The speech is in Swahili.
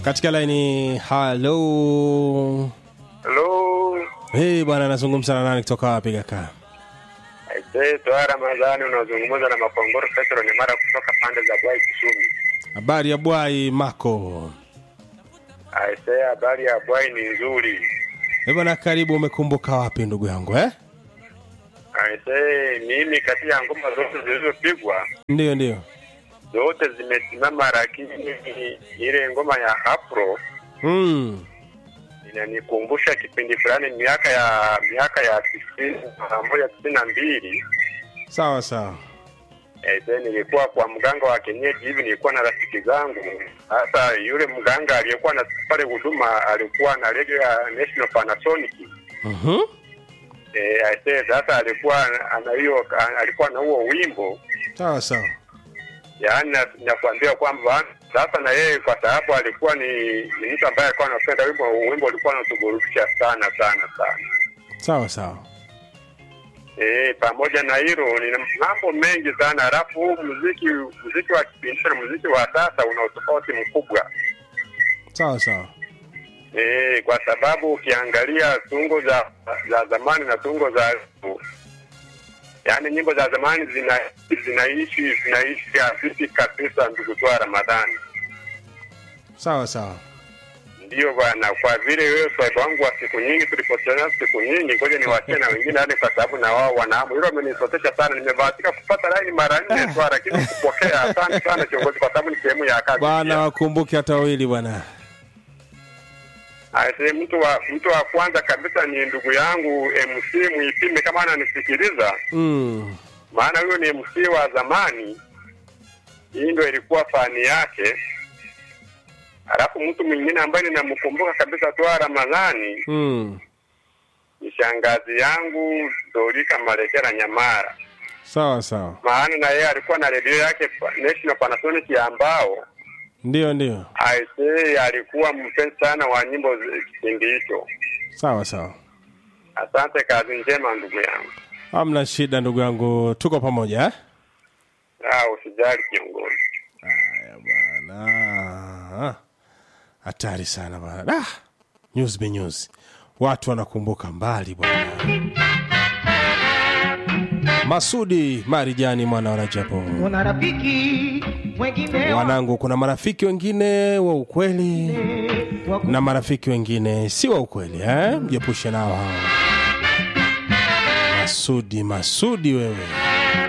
katika laini halo Halo, hey, bwana anazungumza na nani kutoka wapi kaka aisee, toa Ramadhani, unazungumza na Mapongoro Petro ni mara kutoka pande za Bwai Kisumi. habari ya bwai mako Aisee, habari ya Bwai ni nzuri. Eh, bwana karibu umekumbuka wapi ndugu yangu eh? Aisee, mimi kati ya ngoma zote zilizopigwa ndiyo ndiyo zote zimesimama, lakini ile ngoma ya Afro mm. inanikumbusha kipindi fulani miaka ya miaka ya tisini na moja tisini na mbili sawa sawa Aisee, nilikuwa kwa mganga wa kienyeji hivi, nilikuwa na rafiki zangu. Sasa yule mganga aliyekuwa na pale huduma alikuwa na radio ya National Panasonic. Mhm. Eh, aisee, sasa alikuwa ana hiyo alikuwa na huo wimbo, sawa sawa yaani na- nakwambia kwamba sasa na yeye kwa sababu alikuwa ni, ni mtu ambaye alikuwa anapenda wimbo, wimbo ulikuwa unatuburudisha sana sana sana. sawa sawa Eh, pamoja na hilo nina mambo mengi sana, alafu huu muziki muziki wa kipindi na muziki wa sasa una utofauti mkubwa. sawa sawa Eh, kwa sababu ukiangalia tungo za za zamani na tungo za yaani nyimbo za zamani zina zinaishi zinaishi afisi kabisa, ndugu toa Ramadhani. sawa sawa Ndiyo bwana, kwa vile wewe swaibu wangu wa siku nyingi, tulipotana siku nyingi, ngoja niwachie na wengine, yani kwa sababu na wao wanahamu. Hilo amenisotesha sana, nimebahatika kupata laini mara nne tu, lakini kupokea. Asante sana kiongozi, kwa sababu ni sehemu ya kazi. bwana pia. wakumbuke hata wawili bwana Aise, mtu wa mtu wa kwanza kabisa ni ndugu yangu MC Mwipime, kama ananisikiliza, mm. maana huyo ni MC wa zamani, hii ndio ilikuwa fani yake. Alafu mtu mwingine ambaye ninamkumbuka kabisa toa Ramadhani Mm. ni shangazi yangu Dorika Malekera Nyamara, sawa sawa maana na yeye alikuwa na redio yake pa- National Panasonic ambao ndiyo ndiyo aisee alikuwa mpenzi sana wa nyimbo zi- kipindi hicho. sawa sawa Asante, kazi njema ndugu yangu. hamna shida ndugu yangu tuko pamoja eh? Ah, usijali kiongozi. haya bwana hatari sana bwana da news be news watu wanakumbuka mbali bwana masudi marijani mwana wa rajabu Kuna rafiki wengine wanangu kuna marafiki wengine wa ukweli wa ku- na marafiki wengine si wa ukweli eh? mjepushe nao hao masudi masudi wewe